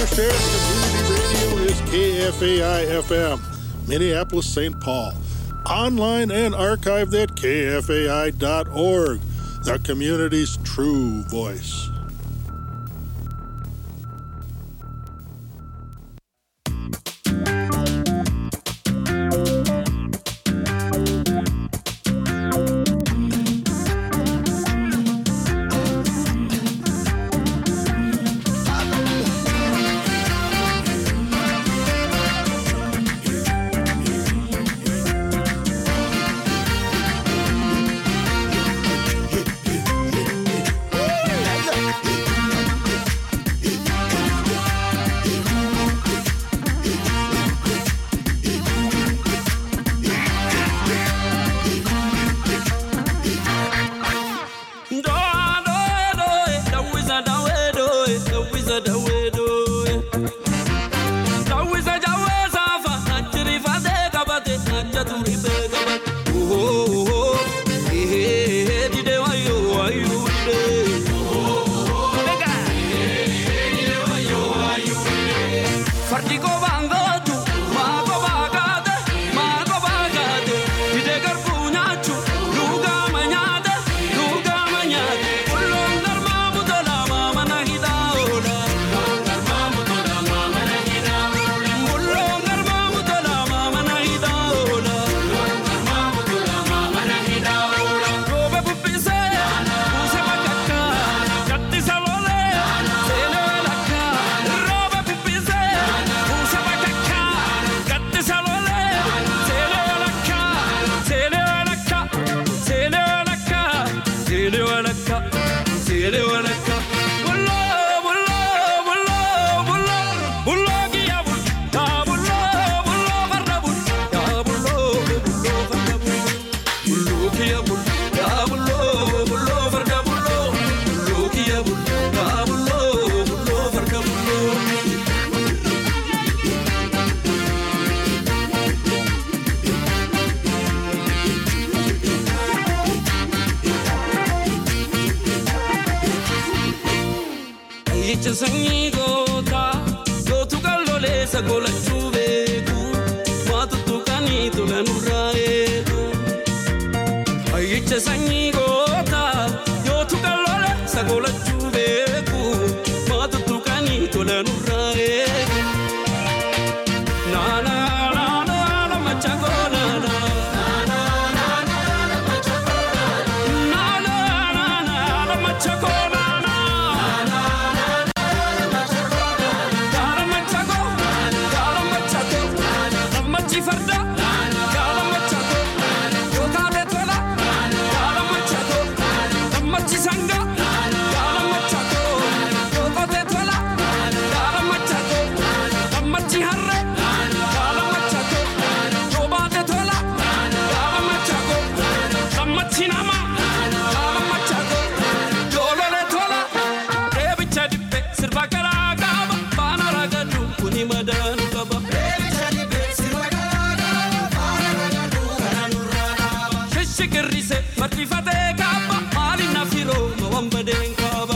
Our Sheriff Community Radio is KFAI FM, Minneapolis, St. Paul. Online and archived at kfai.org, the community's true voice. sanyii gootaa gootu kalloleessa golachuu beeku maatu tuqanii tola nurraa eegu. Ayyicha sanyii gootaa gootu kalloleessa golachuu beeku maatu tuqanii tola nurraa eegu. Naanaa naanaa macha goonana. Martifatee kaaba maali na firoo mawaan badeen kaaba.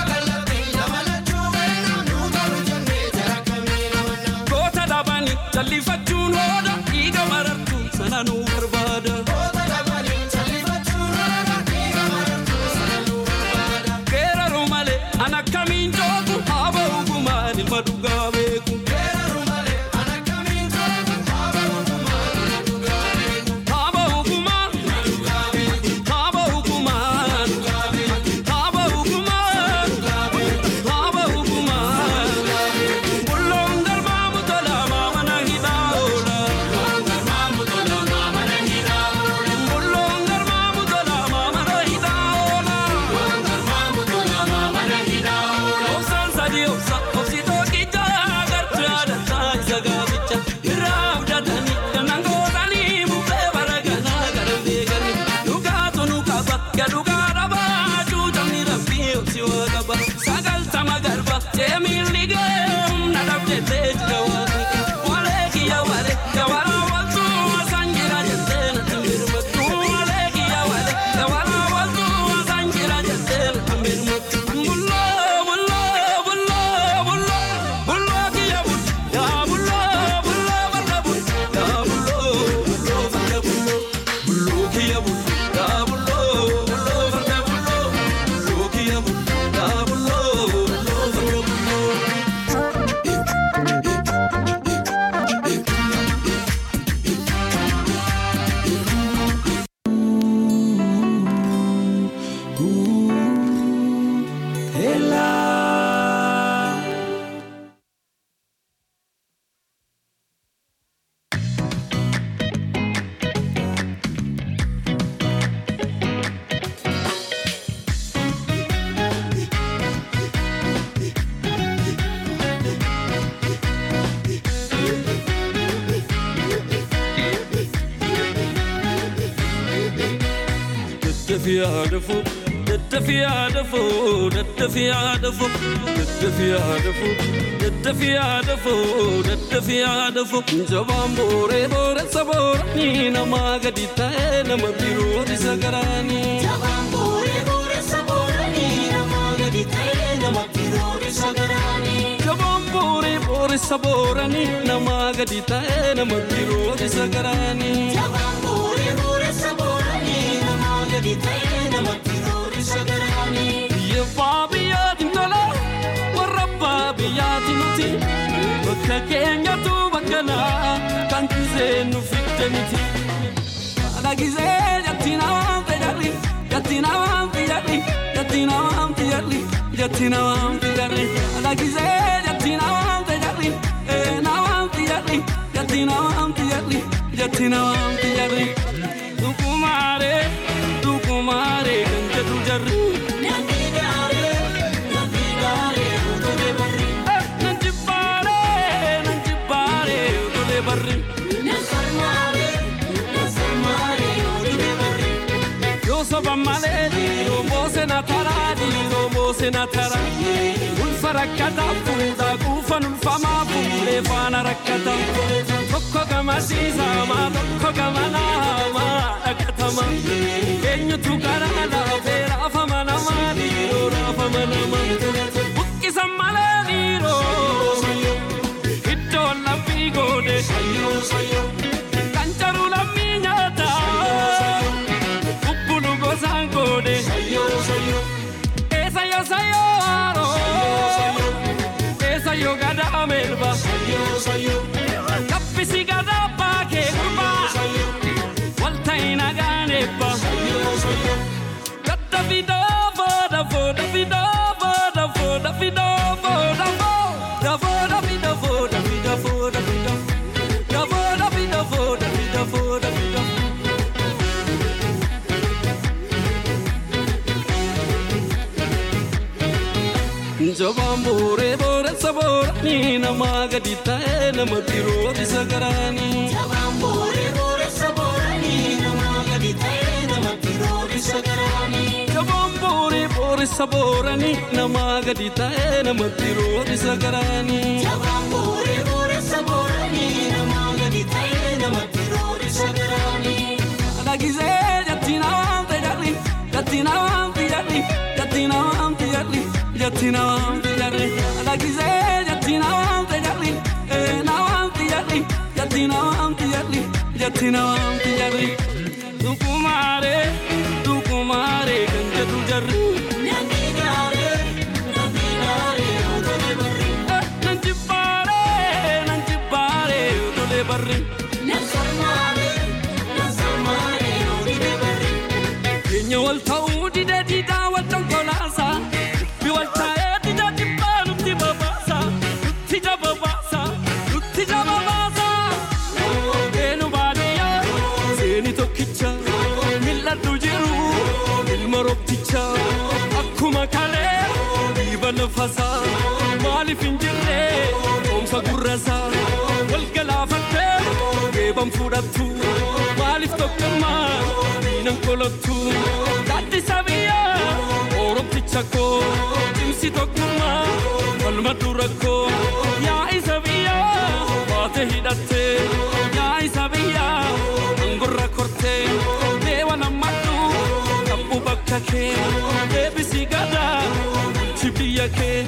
Goota dhaabanii jallifachuun hooda dhiiga marartu sana nu barbaada. Geeraru malee an akkamiin joogu haaba hukumaan ilma dhugaa beeku. Haaba hukumaan. Haaba hukumaan. Haaba hukumaan. Haaba hukumaan. Bulloon galmaamu tola maamana hidhaa oola. Bulloon galmaamu tola maamana hidhaa oola. Obsaan sadii obsa obsitoo qichaa agartuu aadaa isa gaaficha. Irraa abdatanii kannaan gootanii bubbee baraganaa gara beekanii. Dhugaatu nu qaba gadhugaa dhabaa cuutamni rabbii obsi waa qaba. Sagaltama garba seemiilli ga'eem na dhabdettee jira waan Walee kiyya walee gabaraa waltuu asaan jira jettee natti mirmattu. Walee kiyya walee gabaraa waltuu asaan jira jettee natti mirmattu. Bulloo bulloo bulloo daddafiyaadafo daddafiyaadafo daddafiyaadafo daddafiyaadafo daddafiyaadafo daddafiyaadafo jabaan booree booressa booranii namaa gadi ta'e nama biroo isa garaanii. Jabaan booree booressa booranii namaa gadi ta'e nama biroo isa garaanii. Jabaan booree booressa booranii namaa gadi ta'e nama biroo isa garaanii. Jabaan booree booressa booranii namaa gadi ta'e nama biroo isa garaanii. Biyya abbaa biyyaatiin tola warra abbaa biyyaatiin nuti bakka keenyatu bakka naa kan gisee nu fidde miti. Haadha gisee jatti namaan fayyadhi jatti namaan fayyadhi jatti namaan fayyadhi jatti namaan fayyadhi haadha gisee jatti namaan fayyadhi ee namaan fayyadhi jatti namaan fayyadhi jatti namaan fayyadhi. Dukumaaree dukumaaree kan jedhu jarri. Namni gaaree namni gaaree utulee barri. Nan jibbaaree nan jibbaaree utulee barri. Nasarmaaree nasarmaaree utulee barri. Yoo soba malee yoo moose na taraa yoo moose na taraa. Ulfa rakkataa fuudhaa quufan ulfamaa fuudhee faana rakkataa. Tokko gama siisamaa tokko gama naamaa dhaqqatama. Eenyutu karaa laafee raafama namaa dhiiroo raafama namaa. Buqqisan malee dhiiroo iddoon laphii goone. Kan jaruu lammii nyaataa. Bubbulu gosaan goone. Esa yo sayo aro. Esa yo gada melba. Kappisi gada paake kurba. Walta ina gane ba. Gada fido foda foda fido foda foda fido foda fo. Da foda fido foda fido foda fido. Da foda fido foda fido foda fido. Jabaan booree booressa booranii namaa gadi ta'e nama biroo isa garaanii. Jabaan booree booressa booranii namaa gadi ta'e nama biroo isa garaanii. Jabaan booree booressa booranii namaa gadi ta'e nama biroo isa garaanii. Jabaan booree booressa booranii namaa gadi ta'e nama biroo isa garaanii. Dhagisee jatti namaan fayyadhi jatti namaan fayyadhi jatti namaan fayyadhi jatti namaan fayyadhi. Dhagisee jatti namaan fayyadhi ee namaan fayyadhi jatti namaan fayyadhi jatti namaan fayyadhi. Dukumaaree dukumaaree kan jedhu jarri. Namni gaaree namni gaaree utulee barri. Nan jibbaaree nan jibbaaree utulee barri. Nasarmaaree nasarmaaree utulee barri. Keenya wal ta'uu didee diidaa wal dhonkolaasaa. Dubbi wal taa'ee dida jibbaa nutti babaasaa. Nutti jababaasaa. Nutti jababaasaa. Eenu baadiyyaa seeni tokkicha. Mil'adhu jiru ilma roobticha. Akkuma kalee dhiiba lafasaa. Maaliif hin jirre oomsa gurrasaa. Wal galaafattee geeban fudhattu. Maaliif tokkummaa diinan kolottu. Gaaddisa biyyaa oromticha koo. Cimsi tokkummaa falma dura koo. Yaa isa biyyaa baate hidhattee. Yaa isa biyyaa angorra kortee. Deewa nammadhu kabbu bakka kee. Deebisi gadaa bulchi biyya kee.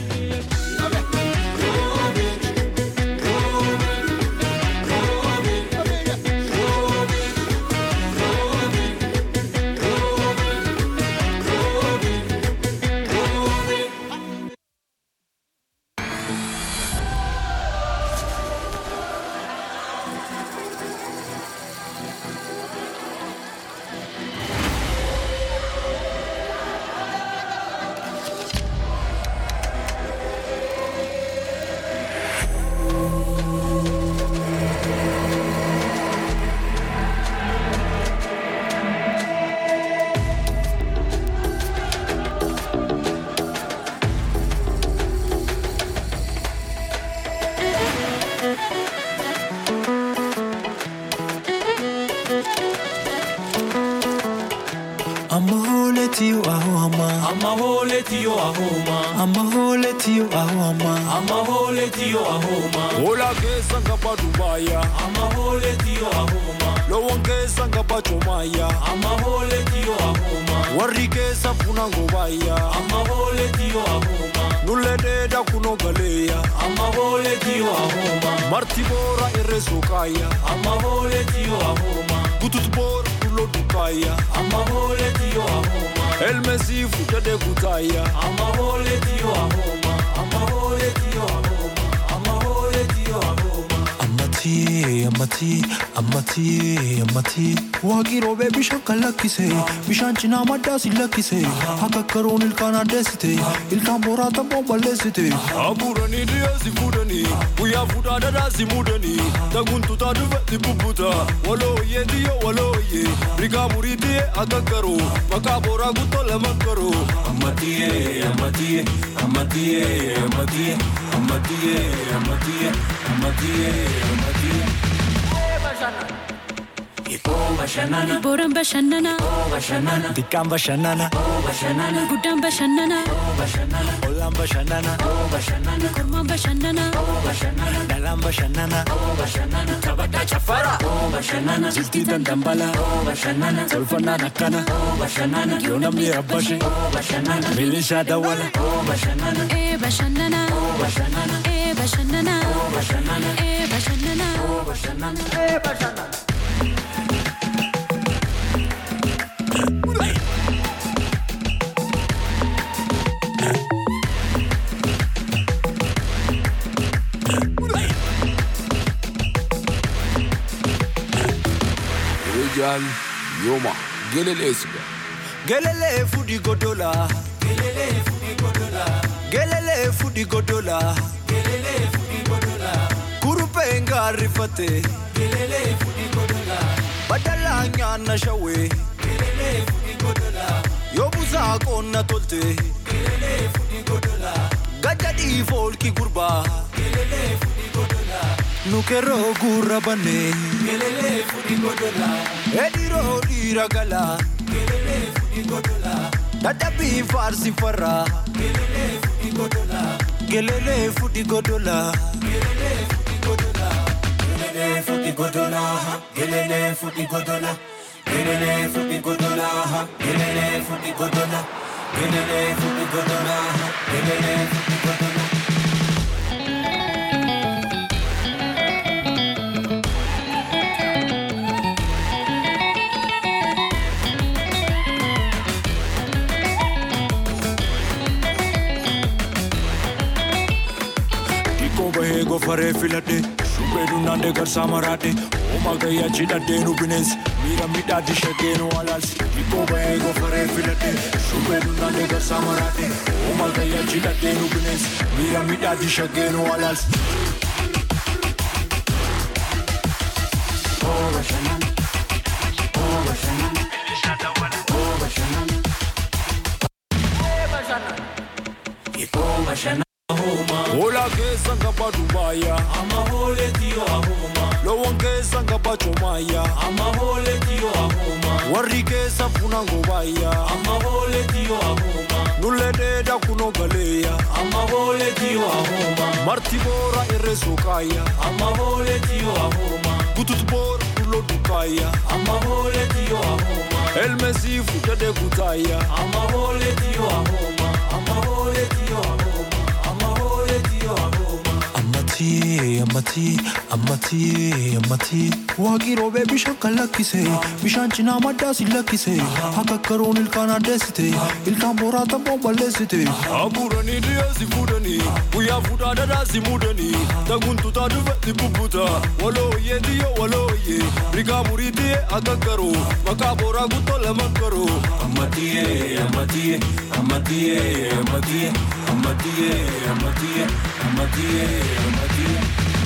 ahoma Amma hooletiyo ahoma amma hooletiyo ahoma Hola keessa ngaba Dubaaya amma hooletiyo ahoma Loowwan keessa ngaba Joomaaya amma hooletiyo ahoma Warri keessa funa ngobaaya amma hooletiyo ahoma Nullee dheedaa kunoo galeeya amma hooletiyo ahoma Marti boora irree sookaaya amma hooletiyo ahoma Gutut boora dulloo dukaaya amma hooletiyo ahoma Elmesii fudhadhee kutaaya amma hooletiyo ahoma amma hooletiyo ahoma amma hooletiyo ahoma Ammati ammati ammati ammati Waaqii roobee bishaan kan lakkise bishaan cinaa maddaa si lakkise akka karoon ilkaan addeessite ilkaan booraa tabboon balleessite Abuuranii dhiyeessi fuudhanii guyyaa fuudhaa dhadhaa si muudanii taguntutaa dhufetti bubbuta walooyyee xiyyo walooyyee rigaa murii xiyye akka garuu maqaa booraa guttoo lama garuu. Amatiye, amatiye, amatiye, amatiye, amatiye, amatiye, amatiye, amatiye. Iko bashanana, Booraan bashannana, bashanana, Dikkaan bashannana bashanana, guddaan bashannana, bashanana, ollaan bashannana bashanana, kormaan bashannana, bashanana, dhalaan bashannana bashanana. Taphataa chafara, bashanana, jiltii dandambala bashanana, tolfannaan akkana bashanana, yoo namni rabbashe bashanana, milishaa dawwala bashanana, ee bashannana, bashanana, ee bashannana, bashanana, ee bashannana. bashanana. Rijal yooma geleleesudha. Gelele fudi godola Gelele fudi godola Gelele fudi godola Kurupe ngarifate Gelele fudi godola Badala nyana shawe Gelele fudi godola Yobuza konna tolte Gelele fudi godola Gajadi folki gurba Gelele fudi godola Nukero gurra bane Gelele fudi godola Ediro dira gala Dadhabii faarsi farra Gelele fudhi godola Gelele fudhi godola Gelele futi godola, gelele futi godola, gelele futi godola, gelele futi godola, gelele futi godola, gelele futi godola. Xiqqoo bahee gofaree filadhe shubbee dunnaandee garsaa maraadhe hooma gayyaa cidhadhee nu bineensi miira midhaatti shaggee nu alaalsi. Xiqqoo bahee gofaree filadhe shubbee dunnaandee garsaa maraadhe hooma gayyaa cidhadhee nu bineensi miira midhaatti shaggee nu alaalsi. Hola keessa ngaba Dubaaya Amma hooletiyo ahoma, loowwan keessa ngaba Joomaaya amma hooletiyo ahoma, warri keessa funa ngobaaya amma hooletiyo ahoma, nullee dheedaa kunoo galeeya amma hooletiyo ahoma, marti boora irree sookaaya amma hooletiyo ahoma, gutut boora dulloo dukaaya amma hooletiyo ahoma, elmesii fudhadhee kutaaya amma hooletiyo ahoma, amma hooletiyo ahoma, amma hooletiyo ahoma. Ammati ammati ammati ammati Waaqii roobee bishaan kan lakkise bishaan cinaa maddaa si lakkise akka karoon ilkaan addeessite ilkaan booraa tabboon balleessite abuuranii dhiyeessi fuudhanii guyyaa fuudhaa dhadhaa si muudanii taguntutaa dhufetti bubbuta walooyyee xiyyo walooyyee rigaa murii xiyye akka garuu maqaa booraa guttoo lama garuu. Amatiye, amatiye, amatiye, amatiye, amatiye, amatiye, amatiye, amatiye.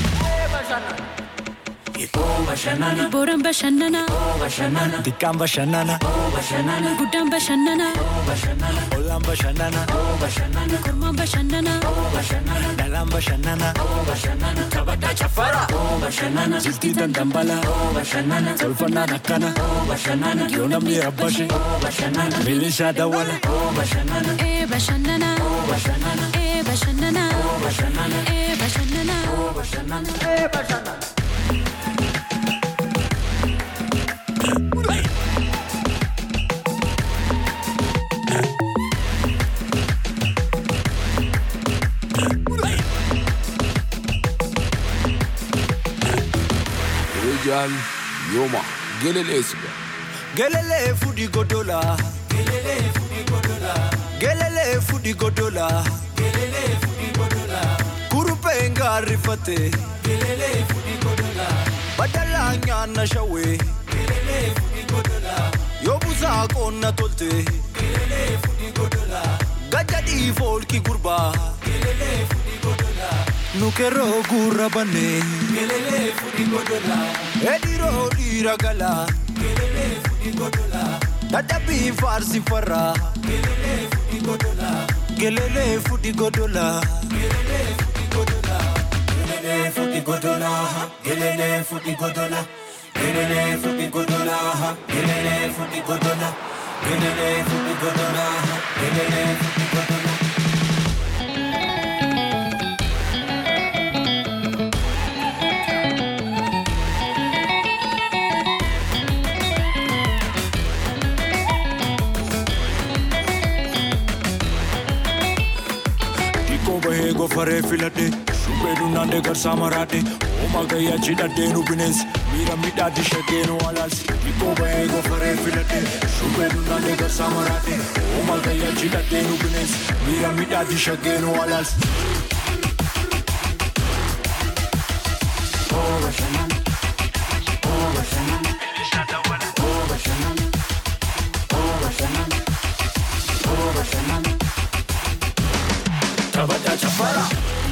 Iko bashanana, Booraan bashannana, bashanana, Dikkaan bashannana bashanana, guddaan bashannana, bashanana, ollaan bashannana bashanana, kormaan bashannana, bashanana, dhalaan bashannana bashanana. Taphataa Taphadhaa chafara. Bashannana. Jiltii dandambala. Bashannana. Tolfannaan akkana. Bashannana. Yoo namni rabbashe. Bashannana. Milishaa dawwala. Bashannana. ee bashannana Bashannana. ee bashannana Bashannana. ee bashannana Bashannana. Rijal Yoma Gelele Siga Gelele fudi godola. Gelele fudi godola. Gelele fudi godola. Gelele fudi godola. Kurupe ngarifate. Gelele fudi godola. Badala nyana shawe. Gelele fudi godola. Yobuza konna tolte. Gelele fudi godola. Gajadi folki gurba. Gelele fudi godola. Nukero gurra bane. Gelele fudi godola. Ediro dira gala. Gelele fudi godola. Dadabi farsi farra. Gelele fudi godola. Gelele fudi godola. Gelele fudi godola. Gelele fudi godola. Gelele fudi godola. Gelele fudi godola. Gelele fudi godola. Gelele fudi godola. Gelele fudi godola. Iko bahe go fare filade. Shube du nande gar samarade. Oma gaya chidade nu bines. Mira mida di shake no alals. Iko bahe go fare filade. Shube du nande gar samarade. Oma gaya chidade nu bines. Mira mida di shake no alals. Taphadhaa chafara.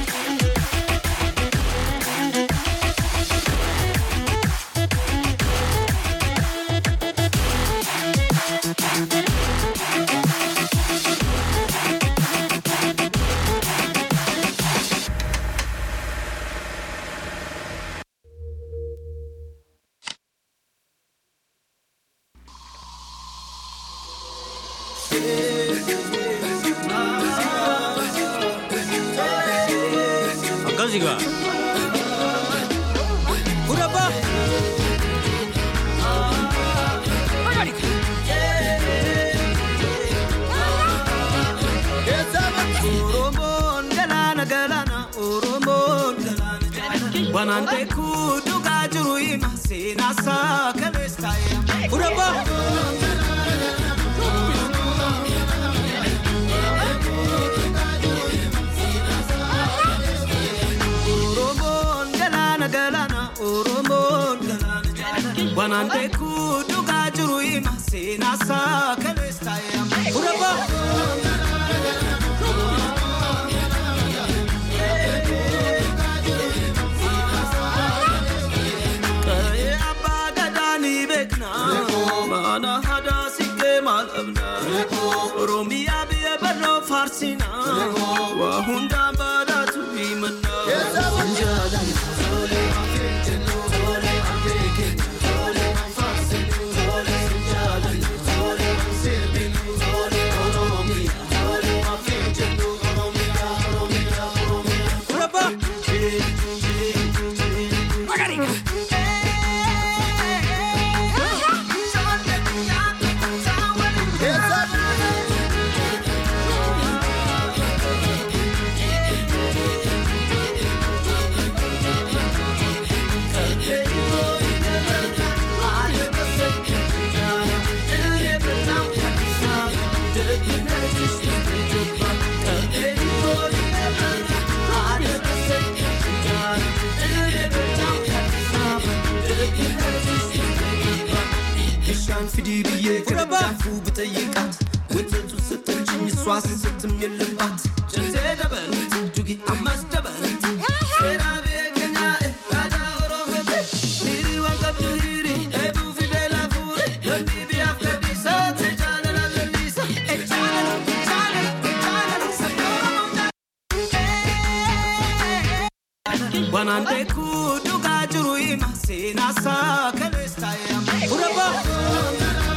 Akkasigaa. Kudabba. Oromoon galaana galaana Oromoon galaana Wanaan beekuu dhugaa jiru hima seenaa isaa kaleessa Kudabba. Oromoon galaana galaana Oromoon galaana Wanaan beekuu dhugaa jiru hima seenaa isaa kaleessa Kudabba. Qa'ee abbaa gadaa ni beekna Mana hadaa siqee maal dhabna Oromiyaa biyya barroo faarsina Waa hundaan badhaatu himanna Kudabba. Bishaan fidii biyyee kana Fudhaba. daakuu bitayyiqaat Wantoota sittanjiin swaas sittum yellumbaat Jantee dabalati dugi ammas dabalati Seeraa beekanyaa aadaa Oromooti Hiri waan qabdu hiri eebuu fidee laafuure Lolli biyyaaf gadhiisa ta'e jaalala lalliisa E jaalala jaalala jaalala sabni Oromoo jaalala Wanaan beekuu dhugaa jiru hima seenaasaa kalees taa'ee amma. Urabaa.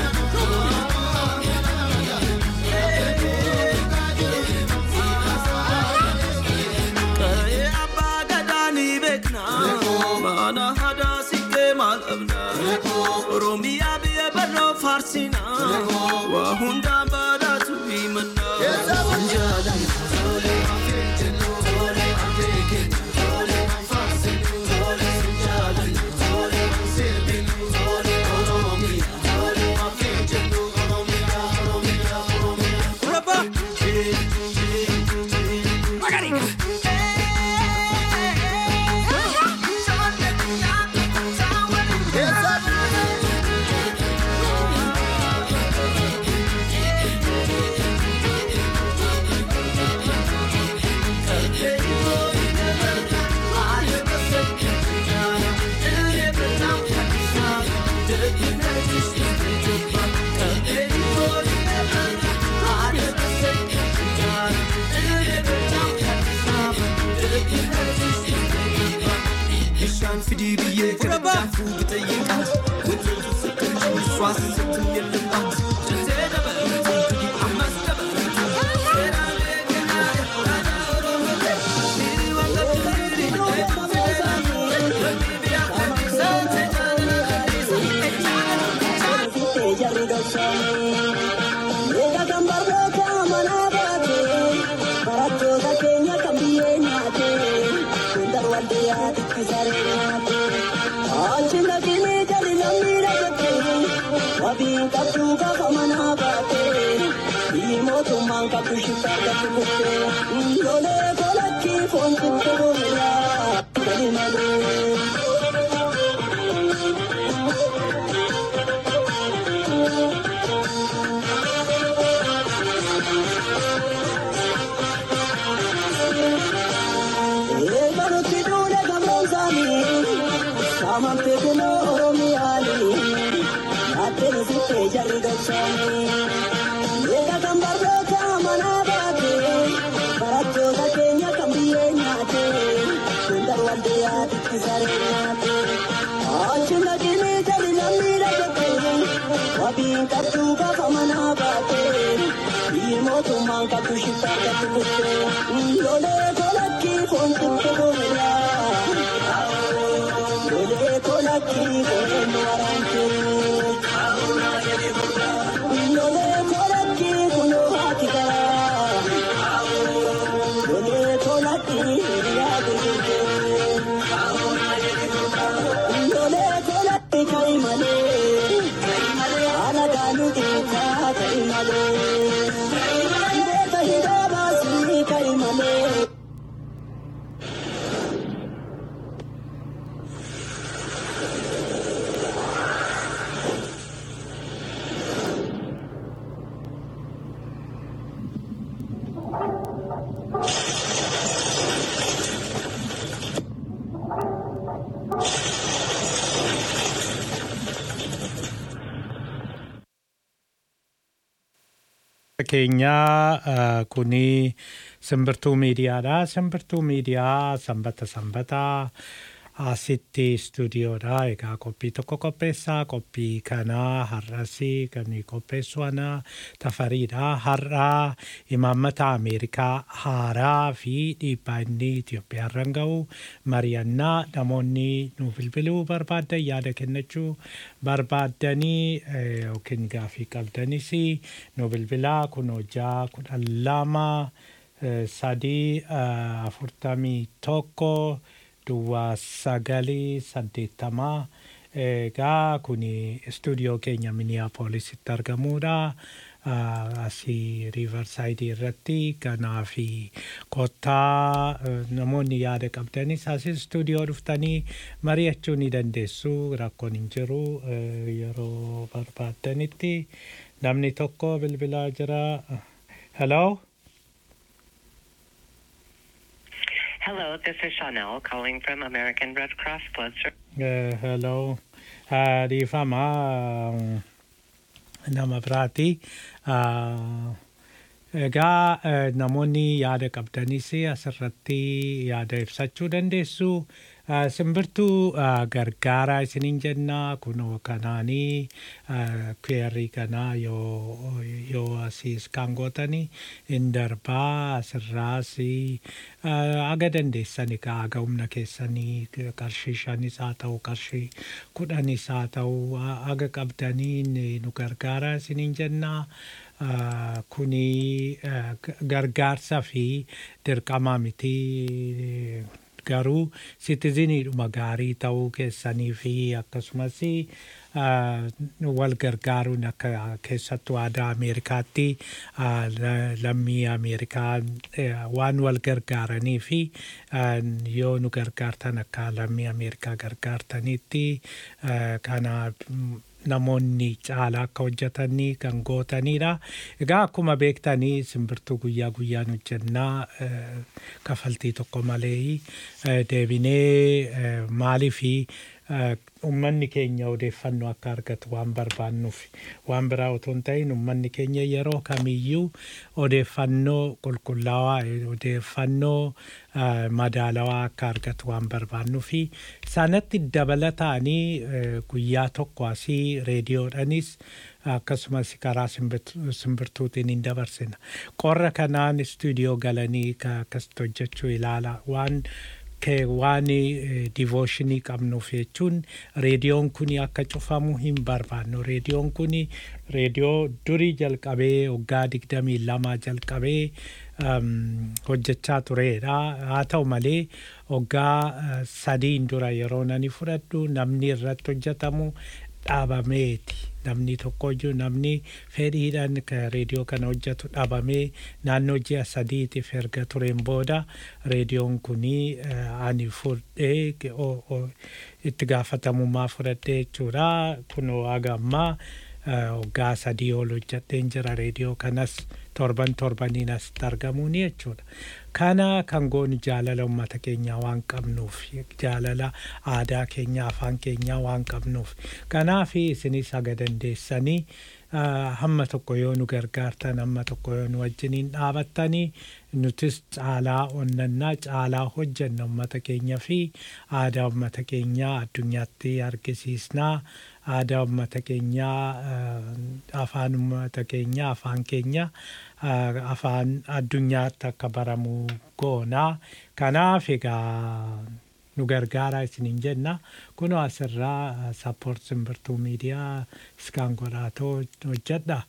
Qa'ee abbaa gadaa ni beekna. Mana hadaa siqee maal qabna. Oromiyaa biyya barnoo faarsina. Waa hundaan badhaatu himanna. Urabaa. Bishaan fidii biyyee gargaafuu bitayyeeqa. Wantoota sakkachuu swaasa sittin yellummaa. Jantee dabalatu ammas dabalatu. Seeraan beekanaa aadaa Oromoo. Dhiirri waan qabdu dhiirri eebbuu federaatu. Lammi biyyaa kanniisaa tajaajila kanniisaa. keenyaa eh, kuni simbirtuu miidiyaadha. Simbirtuu miidiyaa sanbata sanbataa asitti istuudiyoodha. Egaa qophii tokko qopheessaa. Qophii kanaa har'asii kan qopheessu ana tafariidha. Har'aa imaammata Ameerikaa haaraa fi dhiibbaa inni Itoophiyaarran ga'u mari'annaa namoonni nu bilbiluu barbaadan yaada kennachuu barbaaddanii eh, yookiin gaafii qabdanis nu bilbilaa kun hojjaa kudhan lama eh, sadii eh, afurtamii tokko duwwaa sagalii saddeettamaa egaa kun istuudiyoo keenya miniyaapoolisitti argamuudha. Ah, asii riivarsaayidii irratti kanaa fi kottaa eh, namoonni yaada qabdanis asii istuudiyoo dhuftanii mari'achuu ni dandeessu rakkoon hin jiru eh, yeroo barbaaddanitti namni tokko bilbilaa jira. Hello? Hello, this is Chanel calling from American Red Cross Blood Service. Eh, hello. Ah, Dhiifama ah, nama biraati. Ah, Egaa eh, namoonni yaada qabdanis asirratti yaada ibsachuu dandeessu. Eh, Simbirtuu eh, gargaaraa isiniin jenna kunoo kanaanii eh, kweerrii kanaa yoo yoo asiis kan gootanii hin darbaa asirraas aga dandeessani ka aga humna keessanii qarshii shanis haa ta'u qarshii kudhanis haa ta'u aga qabdanii ni- nu gargaaraa isiniin jennaa. Ah, kuni ah, g- gargaarsa fi dirqama miti garuu sitiziniidhuma gaarii ta'uu keessanii fi akkasumas ah, wal gargaaruun akka keessattuu aadaa Ameerikaatti ah, la- lammii Ameerikaa eh, waan wal gargaaranii fi ah, yoo nu gargaartan akka lammii Ameerikaa gargaartanitti ah, kana mm, namoonni caalaa akka hojjetanii kan gootanidha. Egaa akkuma beektanii simbirtuu guyyaa guyyaan hojjennaa eh, kafaltii tokko malee eh, deebinee eh, maalii fi uummanni keenya odeeffannoo akka argatu waan barbaannuuf waan biraa otoo hin ta'in uummanni keenya yeroo kamiyyuu odeeffannoo qulqullaawaa eh, odeeffannoo eh, madaalawaa akka argatu waan barbaannuufi sanatti dabalataanii eh, guyyaa tokko asii reediyoodhanis akkasumas karaa simbirtu- simbirtuutiin hin dabarsina. Qorra kanaan istuudiyoo galanii ka- akkasitti hojjechuu ilaala waan kee waan divooshinii qabnuuf jechuun reediyoon kun akka cufamu hin barbaannu. Reediyoon kun reediyoo durii jalqabee waggaa digdamii lama jalqabee um, hojjechaa turedha. Haa ta'u malee waggaa uh, sadiin dura yeroo nani fudhadhu namni irratti hojjetamu dhaabameeti. Namni tokkoyyuu namni fedhiidhaan ka reediyoo kana hojjetu dhaabamee naannoo ji'a sadiitiif erga tureen booda reediyoon kunii eh, ani fudhee ge- o- o- itti gaafatamummaa fudhadhee jechuudha. Kunoo haga ammaa eh, waggaa sadii ol hojjedheen jira reediyoo kanas torban torbaniin asitti argamuuni jechuudha. Kana kan goonu jaalala uummata keenyaa waan qabnuuf jaalala aadaa keenyaa afaan keenyaa waan qabnuuf kanaaf isinis haga dandeessanii ah, hamma tokko yoo nu gargaartan hamma tokko yoo nu wajjiniin dhaabattanii nutis caalaa onnannaa caalaa hojjenna uummata keenya fi aadaa uummata keenyaa addunyaatti argisiisnaa aadaa uummata keenyaa ah, afaan uummata keenyaa afaan keenya ah, afaan addunyaatti akka baramu goonaa kanaaf egaa nu gargaaraa isiniin jenna kunoo asirraa sappoort simbirtuu miidiyaa iskaan godhaatoo hojjedha.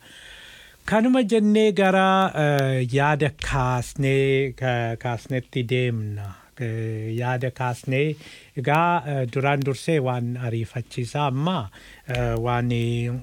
Kanuma jennee gara eh, yaada kaasnee ka- kaasnetti deemna. Eh, Yaada kaasnee egaa eh, duraan dursee waan ariifachiisaa amma eh, waan eh,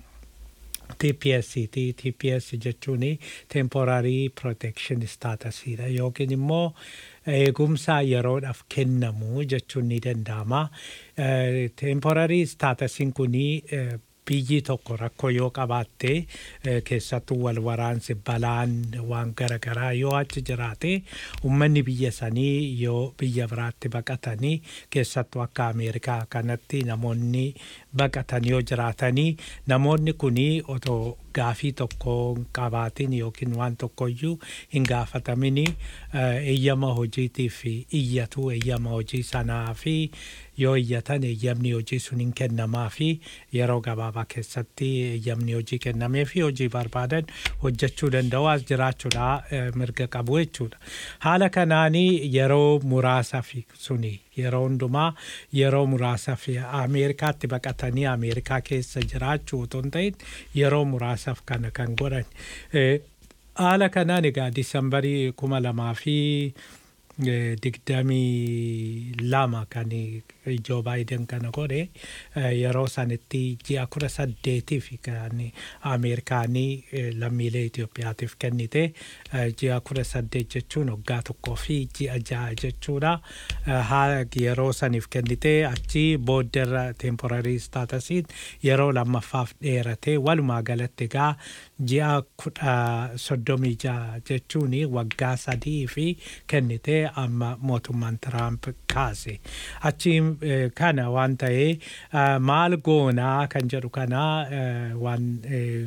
TPS ti TPS jechuun temporary protection status dha yookiin immoo eegumsa yeroodhaaf kennamu jechuun ni danda'ama. Eh, Temporary staatusiin kuni eh, biyyi tokko rakkoo yoo qabaatte eh, keessattuu wal waraansi balaan waan garaagaraa yoo achi jiraate uummanni biyya sanii yoo biyya biraatti baqatanii keessattuu akka Ameerikaa kanatti namoonni baqatan yoo jiraatanii namoonni kunii otoo gaafii tokko hin qabaatin yookiin waan tokkoyyuu hin gaafatamini eh, eeyyama hojiitiif iyyatu eeyyama hojii sanaa fi yoo iyyatan eeyyamni hojii sun hin kennamaa fi yeroo gabaabaa keessatti eeyyamni hojii kennamee fi hojii barbaadan hojjechuu danda'u as jiraachuudha eh, mirga qabu jechuudha. Haala kanaanii yeroo muraasaaf suni yeroo hundumaa yeroo muraasaaf Ameerikaatti baqatanii Ameerikaa keessa jiraachuu otoo hin ta'in yeroo muraasaaf kana kan godhan. Eh, Haala kanaan egaa Disambarii kuma lamaa fi eh, digdamii lama kan Joo Baayiden kana godhe eh, yeroo sanitti ji'a kudha saddeetiif kan Ameerikaanii eh, lammiilee Itoophiyaatiif kennite eh, ji'a kudha saddeet jechuun waggaa tokkoo fi ji'a ja'a jechuudha. Eh, haa yeroo saniif kennite achi boodderra temporary staatusiin yeroo lammaffaaf dheerate walumaa galatti egaa ji'a kudha soddomii ja'a jechuun waggaa sadii fi kennite amma mootummaan Tiraamp kaase. Achi eh, kana waan ta'ee eh, maal goonaa kan jedhu kana eh, waan eh,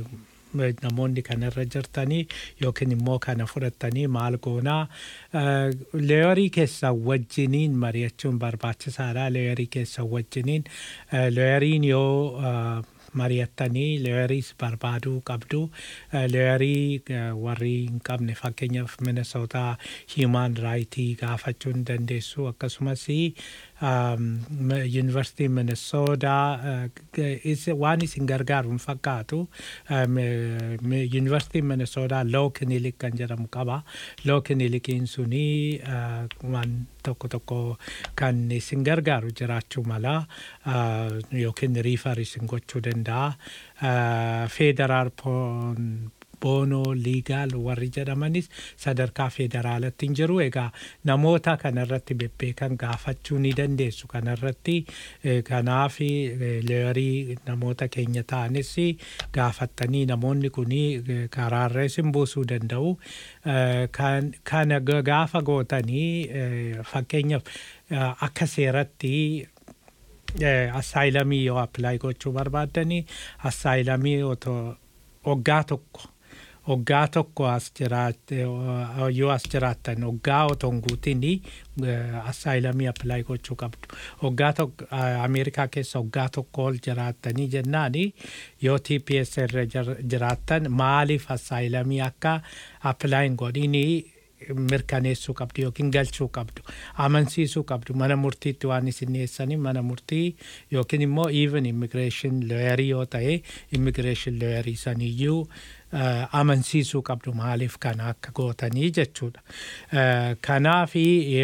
namoonni kanarra jirtanii yookiin immoo kana fudhattanii maal goonaa leeyorii keessa wajjiniin mari'achuun barbaachisaadha leeyorii keessa wajjiniin leeyoriin yoo mari'attanii leeyoriis barbaaduu qabdu leeyorii warri hin qabne fakkeenyaaf minesootaa hiimaan raayitii gaafachuu hin dandeessu akkasumas yuunivarsiitii minesoodaa waan isin gargaaru hin fakkaatu yuunivarsiitiin minesoodaa loo kinilik kan jedhamu qaba loo kinilikiin suni waan tokko tokko kan isin gargaaru jiraachuu mala yookiin riifar isin gochuu danda'a feederaal boonoo liigaal warri jedhamanis sadarkaa federaalatti hin jiru egaa namoota kanarratti bebbeekan gaafachuu ni dandeessu kanarratti kanaaf leeyorii namoota keenya ta'anis gaafattanii namoonni kun karaarra isin buusuu danda'u kana gaafa gootanii fakkeenyaaf akka seeratti assaayilamii yoo appilaayi gochuu barbaaddanii assaayilamii waggaa tokko waggaa tokko as jiraatte yoo as jiraattan waggaa otoo hin guutin assaayilamii appilaayi gochuu qabdu waggaa tokko ameerikaa keessa waggaa tokko ol jiraattanii jennaan yoo TPS irra jiraattan maaliif assaayilamii akka appilaayin godhinii mirkaneessuu qabdu yookiin galchuu qabdu amansiisuu qabdu mana murtiitti waan isin dhiyeessanii mana murtii yookiin immoo even immigreeshin looyarii yoo ta'e immigreeshin looyarii saniyyuu amansiisuu qabdu maaliif kana akka gootanii jechuudha. Kanaaf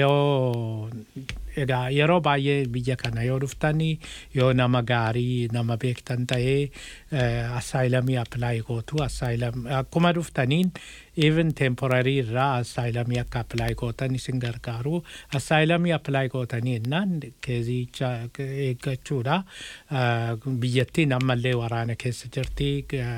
yoo egaa yeroo baay'ee biyya kana yoo dhuftanii yoo nama gaarii nama beektan ta'ee assaayilamii appilaayi gootu assaayilamii akkuma dhuftaniin even temporarii irraa assaayilamii akka appilaayi gootan isin gargaaru assaayilamii appilaayi gootanii jennaan keezicha eeggachuudha biyyattiin ammallee waraana keessa jirti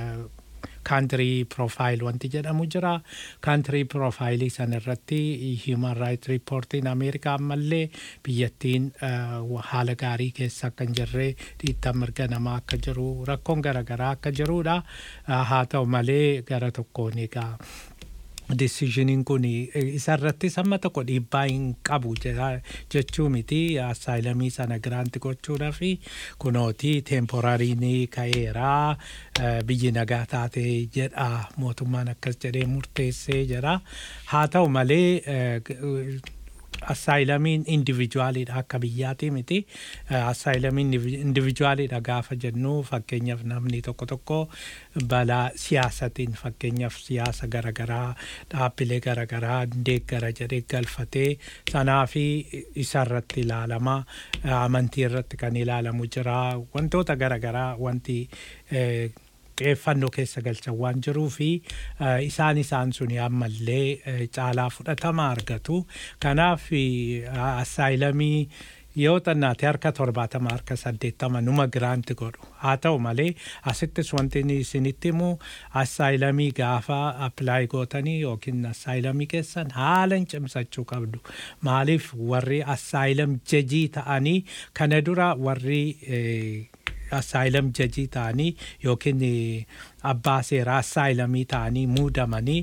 kaantirii piroofaayil wanti jedhamu jira kaantirii piroofaayilii sana irratti hiiman raayit riippoortiin ameerikaa ammallee biyyattiin haala gaarii keessa akka hin jirre dhiittaa mirga namaa akka jiru rakkoon garaagaraa akka jirudha haa ta'u malee gara tokkoon egaa deciisioniin kun isarratti samma tokko dhiibbaa hin qabu jechuu miti assaayilamii sana giraanti gochuudhaa fi kunooti teemporariin ka'eeraa biyyi nagaa taate jedha mootummaan akkas jedhee murteessee jedha haa ta'u malee assaayilamiin indivijuwaaliidha akka biyyaati miti assaayilamiin indivijuwaaliidha gaafa jennu fakkeenyaaf namni tokko tokko balaa siyaasatiin fakkeenyaaf siyaasa garaagaraa dhaabbilee garaagaraa deeggara jedhee galfatee sanaa fi isarratti ilaalama amantii irratti kan ilaalamu jira wantoota garaagaraa wanti xiyyeeffannoo keessa galchan waan jiruu fi isaan isaan suni ammallee caalaa fudhatama argatu. Kanaaf assaayilamii yoo xannaate harka torbaatama harka saddeettama numa giraanti godhu haa ta'u malee asittis wanti isinitti himu assaayilamii gaafa appilaayi gootanii yookiin assaayilamii keessan haala hin cimsachuu qabdu maaliif warri assaayilam jajii ta'anii kana dura warri assaayilam jajii ta'anii yookiin abbaa seeraa assaayilamii ta'anii muudamanii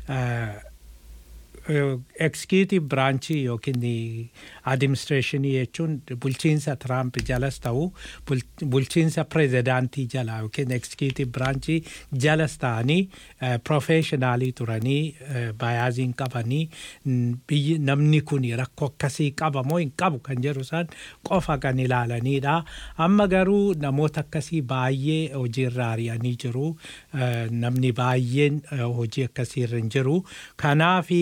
ekskiitiiv biraanchii yookiin adiministireeshinii jechuun bulchiinsa tiraamp jalas ta'u bulchiinsa pirezidaantii jala yookiin ekskiitiiv biraanchii jalas ta'anii piroofeeshinaalii turanii baayaaziin qabanii biyyi namni kun rakkoo akkasii qaba moo hin qabu kan jedhu isaan qofa kan ilaalanidha. Amma garuu namoota akkasii baay'ee hojiirra ari'anii jiru. Namni baay'een hojii akkasiirra hin jiru. Kanaafi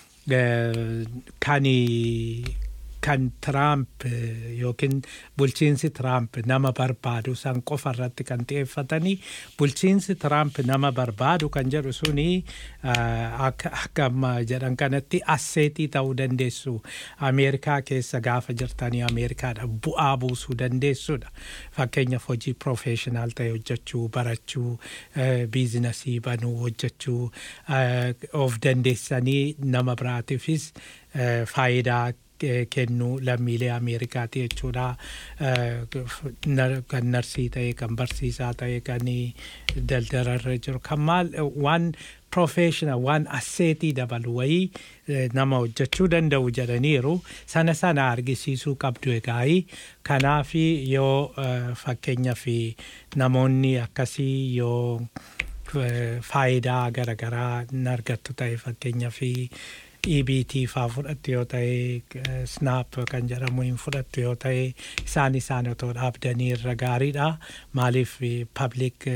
kan kan Tiraamp yookiin bulchiinsi Tiraamp nama barbaadu san qofa irratti kan xiyyeeffatanii bulchiinsi Tiraamp nama barbaadu kan jedhu suni akka amma jedhan kanatti asseetii ta'uu dandeessu Ameerikaa keessa gaafa jirtanii Ameerikaadha bu'aa buusuu dandeessudha. Fakkeenyaaf hojii piroofeeshinaal ta'e hojjechuu barachuu biizinasii banuu hojjechuu of dandeessanii nama biraatiifis faayidaa eh, kennu lammiilee Ameerikaati jechuudha. Eh, nar- Kan narsii ta'e, kan barsiisaa ta'e, kan daldalarra jiru, kan maal waan professional waan asseetii dabalu wayii eh, nama hojjechuu danda'u jedhaniiru sana sana argisiisuu qabdu egaa'ii kanaaf yoo eh, fakkeenyaaf namoonni akkasii yoo eh, faayidaa garaagaraa hin argattu ta'e fakkeenyaaf EBT faa fudhattu yoo ta'e eh, snap kan jedhamu hin fudhattu yoo ta'e isaan isaan otoo dhaabdanii irra gaariidha maaliif public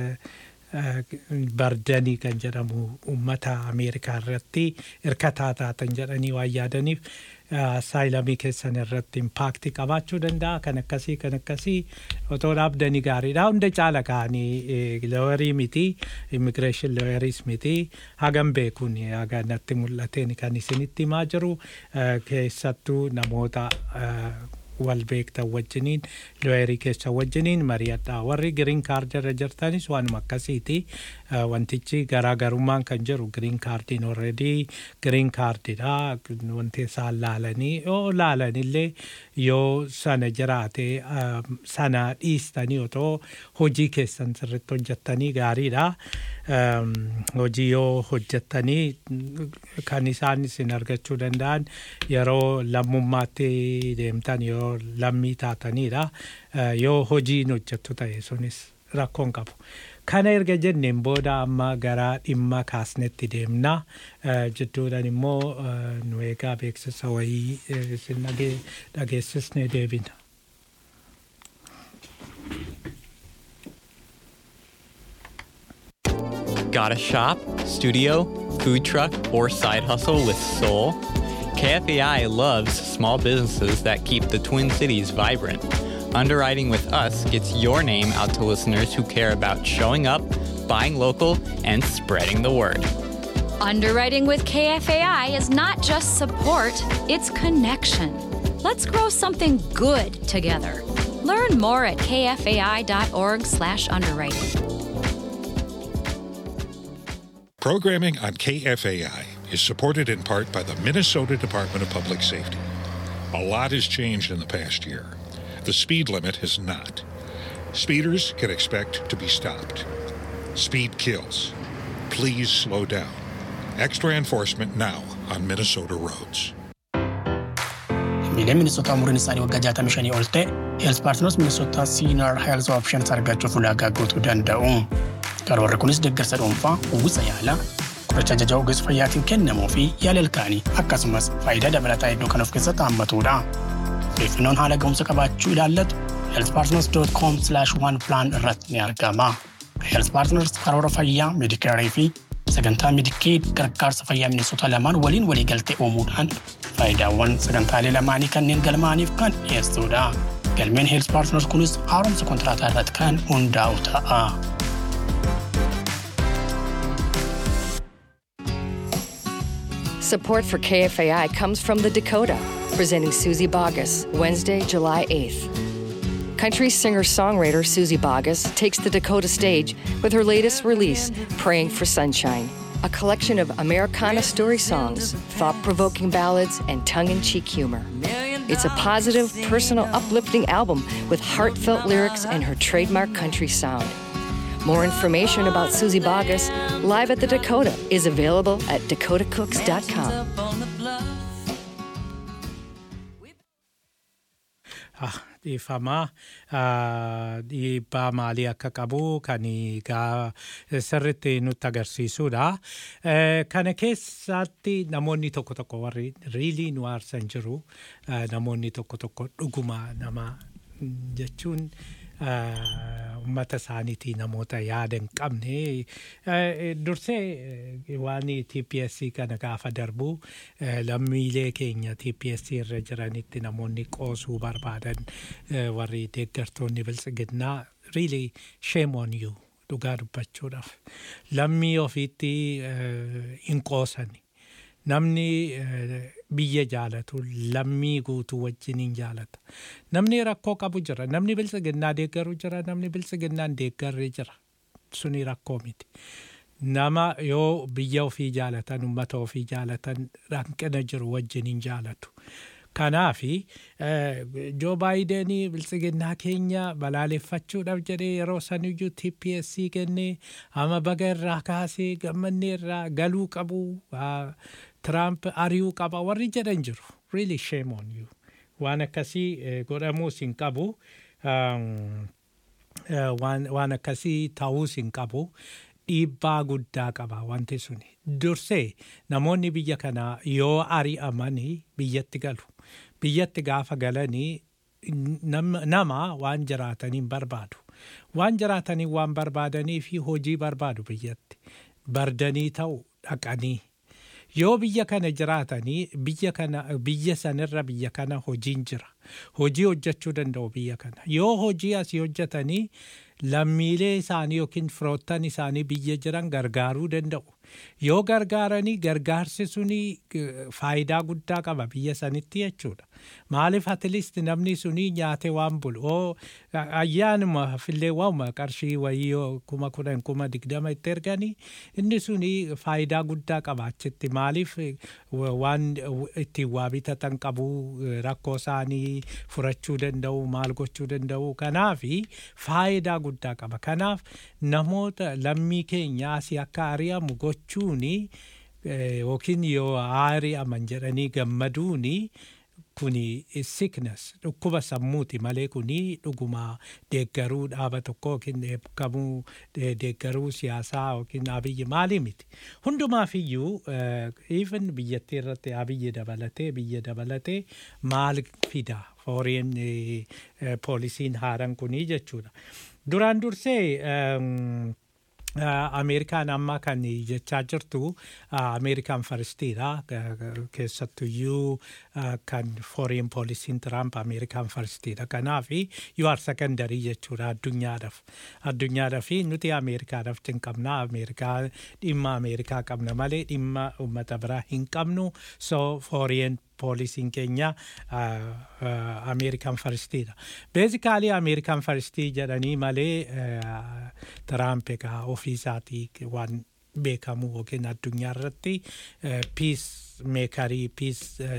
bardanii kan jedhamu uummata ameerikaa irratti hirkataa taatan jedhanii waan yaadaniif saayilamii keessan irratti impaakti qabaachuu danda'a kan akkasii kan akkasii otoo dhaabdanii gaariidha hunda caala ka'anii looyarii miti immigireeshin looyariis miti hagam beekuun haga natti mul'ateen kan isinitti himaa jiru eh, keessattuu namoota eh, wal beektan wajjiniin looyerii keessa wajjiniin mari'adha warri giriin kaardirra jirtanis waanuma akkasiiti Eh, wantichi garaagarummaan kan jiru giriin kaardiin orredii giriin kaardidha wanti isaan laalanii yoo laalanillee yoo sana jiraate eh, sana dhiistanii otoo hojii keessan sirritti hojjettanii gaariidha Em, hojii yoo hojjettanii kan isaan isin argachuu danda'an yeroo lammummaatti deemtan yoo lammii taatanidha Eh, yoo hojiin hojjettu ta'e sunis rakkoon qabu. Kana erga jenneen booda amma gara dhimma kaasnetti deemna. Eh, Jidduudhaan immoo eh, nu eegaa beeksisa wayii eh, isin dhage- dhageessisnee deebina. Got a shop, studio, food truck, or side hustle with soul? KFAI loves small businesses that keep the Twin Cities vibrant. Underwriting with us gets your name out to listeners who care about showing up, buying local, and spreading the word. Underwriting with KFAI is not just support, it's connection. Let's grow something good together. Learn more at kfai.org/underwriting. Programming on KFAI is supported in part by the Minnesota Department of Public Safety. A lot has changed in the past year. The speed limit has not. Speeders can expect to be stopped. Speed kills. Please slow down. Extra enforcement now on Minnesota roads. Miilee Minisoota umuriin isaanii waggaa 65 ol ta'e Heels Paartinoos Minisoota Senior Health Options argachuuf ulaagaa guutuu danda'u. Karoorri kunis deeggarsa dhuunfaa, uwwisa yaalaa, qoricha ajaja ogeessa fayyaatiin kennamuu fi yaala ilkaanii akkasumas faayidaa dabalataa hedduu kan of keessatti hammatudha. Odeeffannoon haala ga'umsa qabaachuu ilaallatu healthpartners.com/oneplan irratti ni argama. Health Partners karoora fayyaa, meedikaarii fi sagantaa meedikeed gargaarsa fayyaa Minisoota lamaan waliin waliigaltee uumuudhaan faayidaawwan sagantaalee lamaanii kanneen galmaaniif kan dhiyeessudha. Galmeen Health Partners kunis haaromsa kontiraataa irratti kan hundaa'u ta'a. Support for KFAI comes from the Dakota, presenting Susie Bogus, Wednesday, July 8th. Country singer songwriter Susie Bogus takes the Dakota stage with her latest release, Praying for Sunshine, a collection of Americana story songs, thought provoking ballads, and tongue in cheek humor. It's a positive, personal, uplifting album with heartfelt lyrics and her trademark country sound. More information about Susie Bogus live at the Dakota is available at dakotacooks.com. Ah, dhiifamaa ah, dhiibbaa maalii akka qabu kan gaa sirritti nutti agarsiisudha. Eh, Kana keessatti namoonni tokko tokko warri riilii nu aarsan jiru eh, namoonni tokko tokko dhuguma nama mm, jechuun ah, uummata isaaniitii namoota yaada hin qabne eh, dursee eh, waan TPSC kana gaafa darbu eh, lammiilee keenya TPSC irra jiranitti namoonni qoosuu barbaadan eh, warri deeggartoonni biltsiginnaa really shame on you dhugaa dubbachuudhaaf lammii ofiitti eh, hin qoosani namni eh, biyya jaalatu lammii guutuu wajjin hin jaalata namni rakkoo qabu jira namni biltsiginnaa deeggaru jira namni biltsiginnaan deeggarri jira suni rakkoo miti nama yoo biyya ofii jaalatan ummata ofii jaalatan hanqina jiru wajjin hin jaalatu Kanaafi Joo Baayidenii biltsiginnaa keenya balaaleffachuudhaaf jedhee yeroo saniyyuu TPSC kennee ama baga irraa kaasee gammannee irraa galuu qabu Tiraamp ari'uu qaba warri jedhan jiru. Really shame on you. Waan akkasii godhamuus hin qabu. Waan akkasii ta'uus hin qabu. Dhiibbaa guddaa qaba wanti suni. Dursee namoonni biyya kanaa yoo ari'amanii biyyatti galu. Biyyatti gaafa galanii nama waan jiraataniin barbaadu. Waan jiraatanii waan barbaadanii fi hojii barbaadu biyyatti. Bardanii ta'u dhaqanii. Yoo biyya kana jiraatanii biyya kana biyya sanirra biyya kana hojiin jira. Hojii hojjechuu danda'u biyya kana. Yoo hojii asii hojjetanii lammiilee isaanii yookiin firoottan isaanii biyya jiran gargaaruu danda'u. Yoo gargaaranii gargaarsi suni faayidaa guddaa qaba biyya sanitti jechuudha. Maaliif atleast namni suni nyaate waan bulu. Oo ayyaanuma fillee waanuma qarshii wayii kuma kudhan kuma digdama itti erganii inni suni faayidaa guddaa qaba achitti. Maaliif waan ittiin waa bitatan qabu rakkoo isaanii furachuu danda'u maal gochuu danda'u kanaafi faayidaa guddaa qaba. Kanaaf namoota lammii keenya asii akka ari'amu gochuuni yookiin yoo ari'aman jedhanii gammaduuni kuni sickness dhukkuba sammuuti malee kuni dhuguma deeggaruu dhaaba tokko yookiin eebbikamuu deeggaruu siyaasaa yookiin abiyyi maalii miti. Hundumaaf iyyuu even biyyattii irratti abiyyi dabalatee biyya dabalatee maal fida foreign poolisiin haaran kunii jechuudha. Duraan dursee Ameerikaan amma kan jechaa jirtu Ameerikaan faristiidha. Keessattuyyuu kan foreign poolisiin Tiraamp Ameerikaan faristiidha. Kanaaf you are secondary jechuudha addunyaadhaaf. Addunyaadhaaf nuti Ameerikaadhaaf hin qabna. Ameerikaa dhimma Ameerikaa qabna malee dhimma uummata biraa hin qabnu. So foreign poolisiin keenya Ameerikaan faristiidha. Beezikaalii Ameerikaan faristii jedhanii malee Tiraamp egaa ofii isaatii waan beekamu yookiin addunyaa irratti piis meekarii piis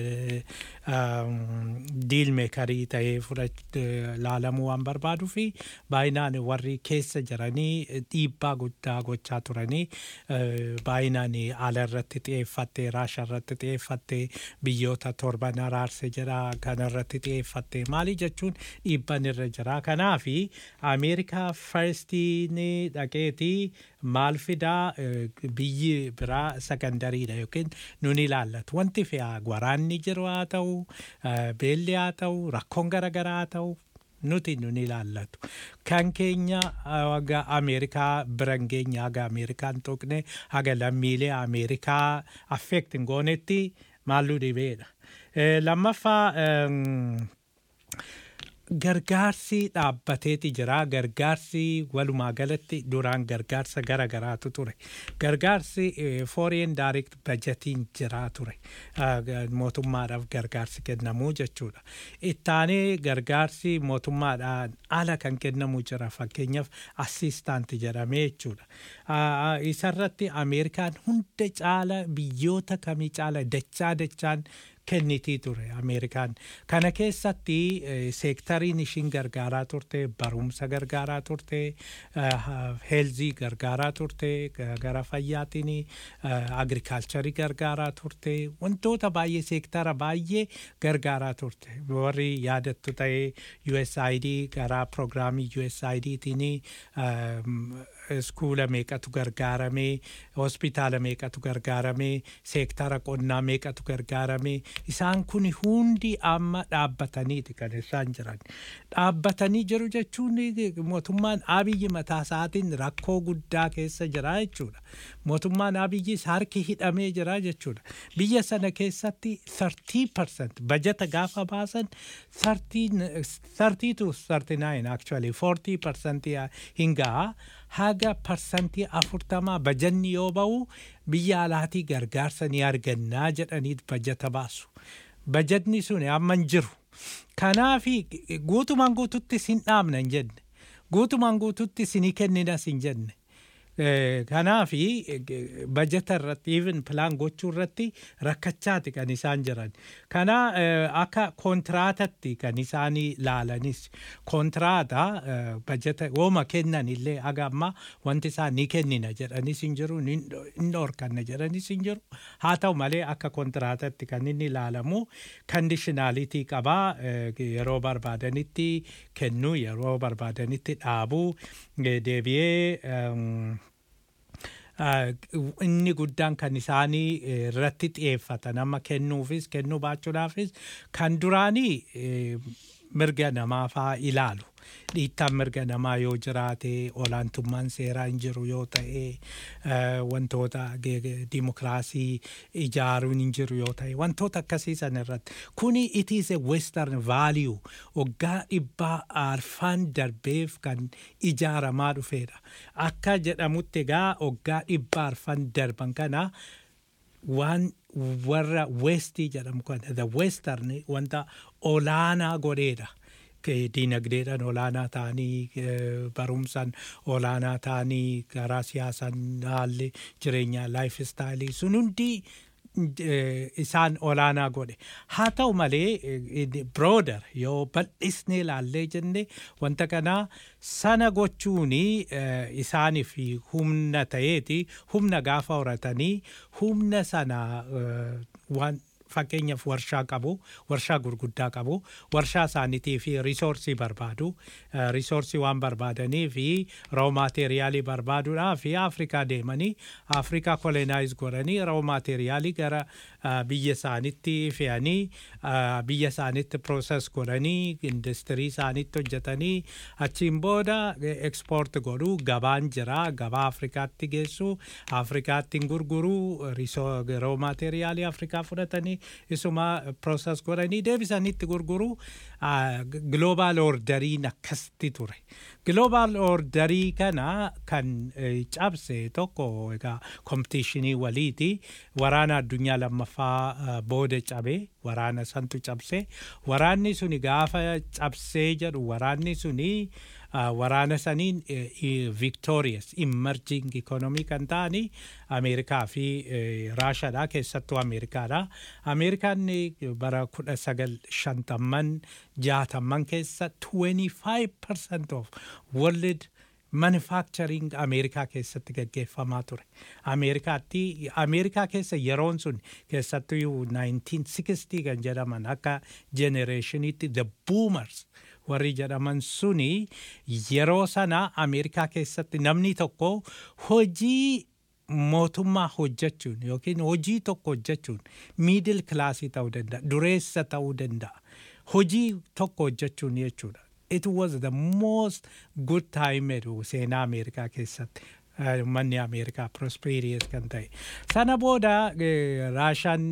diil meekarii ta'ee laalamuu waan barbaaduu fi baay'inaan warri keessa jiranii dhiibbaa guddaa gochaa turanii baay'inaan ala irratti xiyyeeffattee raasha irratti xiyyeeffattee biyyoota torban araarse jira kana irratti xiyyeeffattee maali jechuun dhiibban irra jira kanaafi ameerikaa farstiin dhaqeetii maal fidaa biyyi biraa sakandariidha yookiin nun ilaallatu wanti fe'aa waraanni jiru haa ta'u beelli haa ta'u rakkoon garaagaraa haa ta'u nuti nun ilaallatu. Kan keenya haga Ameerikaa biran keenya haga Ameerikaan tuqne haga lammiilee Ameerikaa affeektin goonetti maalluu dhibeedha. Lammaffaa gargaarsi dhaabbateeti jira gargaarsi walumaa galatti duraan gargaarsa gara garaatu ture gargaarsi foreign direct budgetiin jira ture mootummaadhaaf gargaarsi kennamuu jechuudha ittaanee gargaarsi mootummaadhaan ala kan kennamu jira fakkeenyaaf assistaanti jedhamee jechuudha isarratti ameerikaan hunda caala biyyoota kamii caala dachaa dachaan kennitii ture ameerikaan kana keessatti seektariin ishiin gargaaraa turte barumsa gargaaraa turte heelzii gargaaraa turte gara fayyaatiin agrikaalcharii gargaaraa turte wantoota baay'ee seektara baay'ee gargaaraa turte warri yaadattu ta'ee USAID gara proogiraamii USAIDtiin iskuula meeqatu gargaaramee hospitaala meeqatu gargaaramee seektara qonnaa meeqatu gargaaramee isaan kun hundi amma dhaabbataniiti kan isaan jiran dhaabbatanii jiru jechuun mootummaan abiyyi mataa isaatiin rakkoo guddaa keessa jira jechuudha mootummaan abiyyis harki hidhamee jira jechuudha biyya sana keessatti 30% bajata gaafa baasan 30 to 39 actually 40% hin ga'a haga parsantii afurtamaa bajanni yoo ba'u biyya alaatii gargaarsa ni argannaa jedhanii bajata baasu. Bajatni sun amma hin jiru. Kanaafi guutumaan guututti sin dhaabna hin jenne. Guutumaan guututti sinii kenninas hin jenne. Kanaafi bajeta irratti even pilaan gochuu irratti rakkachaati kan isaan jiran. Kana akka kontiraatatti kan isaan laalanis kontiraata bajeta wooma kennan illee aga amma wanti isaan ni kennina jedhanis hin jiru ni dhorkanna jedhanis hin jiru. Haa ta'u malee akka kontiraatatti kan inni ilaalamu kandishinaalitii qabaa yeroo barbaadanitti kennuu yeroo barbaadanitti dhaabuu deebi'ee inni guddaan kan isaanii irratti xiyyeeffatan amma kennuufis kennuu baachuudhaafis kan duraanii mirga namaa faa ilaalu. Dhiittaan mirga namaa yoo jiraate olaantummaan seeraa hin jiru yoo ta'e wantoota dimokiraasii ijaaruun hin jiru yoo ta'e wantoota akkasii san irratti kuni it is a western value waggaa dhibbaa arfaan darbeef kan ijaaramaa dhufeedha akka jedhamutti egaa waggaa dhibbaa arfaan darban kana waan warra westii jedhamu kana the western wanta olaanaa godheedha. diinagdeedhaan olaanaa ta'anii barumsaan olaanaa ta'anii karaa siyaasaan haalli jireenyaa laayif istaayilii sun hundi isaan olaanaa godhe haa ta'u malee birooder yoo bal'isnee ilaallee jenne wanta kanaa sana gochuun isaaniif humna ta'eeti humna gaafa horatanii humna sana waan fakkeenyaaf warshaa qabu warshaa gurguddaa qabu warshaa isaaniitii fi risoorsii barbaadu risoorsii waan barbaadanii fi roo maateeriyaalii barbaaduudhaa fi afrikaa deemanii afrikaa kolonaayiz godhanii roo maateeriyaalii gara biyya isaaniitti fe'anii biyya isaaniitti prooses godhanii industirii isaaniitti hojjetanii achiin booda ekspoort godhuu gabaan jira gabaa afrikaatti geessu afrikaatti gurguruu roo maateeriyaalii afrikaa fudhatanii isuma prooses godhanii deebisanitti gurguruu global orderiin akkasitti ture. Global orderii kana kan cabse tokko egaa kompitiishinii waliiti waraana addunyaa lammaffaa booda cabe waraana santu cabse waraanni suni gaafa cabsee jedhu waraanni suni waraana saniin victorious emerging economy kan ta'ani ameerikaa fi raashaadha keessattuu ameerikaadha ameerikaan bara kudha sagal shantamman jaatamman keessa 25% of world manufacturing ameerikaa keessatti gaggeeffamaa ture ameerikaatti ameerikaa keessa yeroon sun keessattuu 1960 kan jedhaman akka generationitti the boomers warri jedhaman suni yeroo sana ameerikaa keessatti namni tokko hojii mootummaa hojjechuun yookiin hojii tokko hojjechuun miidil kilaasii ta'uu danda'a dureessa ta'uu danda'a hojii tokko hojjechuun jechuudha. It was the most good time seenaa Ameerikaa keessatti. Manni Ameerikaa prosperous kan ta'e. Sana booda Raashaan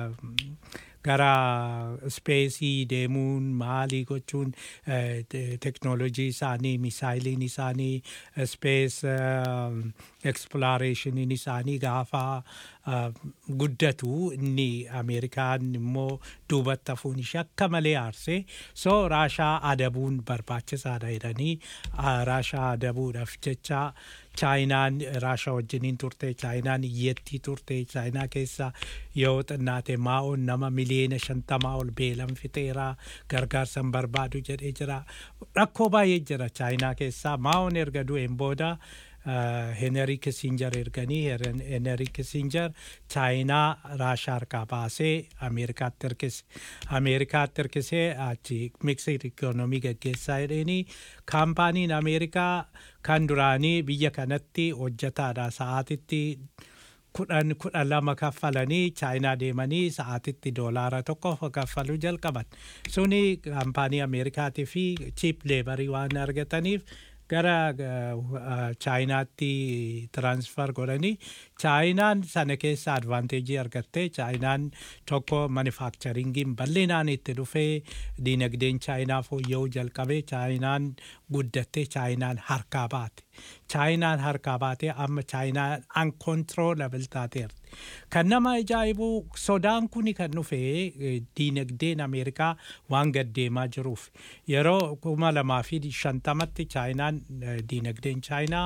gara speesii deemuun maalii gochuun teknoolojii isaanii misaayiliin isaanii spees eksploreeshiniin isaanii gaafa guddatu inni ameerikaan immoo duubatti hafuun ishee akka malee aarsee soo raashaa adabuun barbaachisaadha jedhanii raashaa adabuudhaaf jecha chaayinaan raashaa wajjiniin turte chaayinaan iyyattii turte chaayinaa keessa yoo xinnaate maa'oon nama miliyoona shantamaa ol beelan fixeera gargaarsan barbaadu jedhee jira rakkoo baay'ee jira chaayinaa keessaa maa'oon erga du'een booda Henry Kissinger erganii Henry Kissinger chaayinaa raashaa harkaa baasee Ameerikaatti hirkise. Ameerikaatti hirkisee achi miksir ikoonomii gaggeessaa jedheenii kaampaaniin Ameerikaa kan duraanii biyya kanatti hojjetaadha sa'aatitti kudhan kudhan lama kaffalanii chaayinaa deemanii sa'aatitti doolaara tokko kaffaluu jalqaban. Suni kaampaanii Ameerikaatii fi chiip leebarii waan argataniif gara chaayinaatti tiransfer godhanii chaayinaan sana keessa advaanteejii argattee chaayinaan tokko manufakcharingiin bal'inaan itti dhufee diinagdeen chaayinaa fooyya'uu jalqabee chaayinaan guddattee chaayinaan harkaa baate chaayinaan harkaa baatee amma chaayinaan uncontrollable taateerti. Kan nama ajaa'ibu sodaan kuni kan dhufe diinagdeen Ameerikaa waan gaddeemaa jiruuf yeroo kuma lamaa fi shantamatti chaayinaan diinagdeen chaayinaa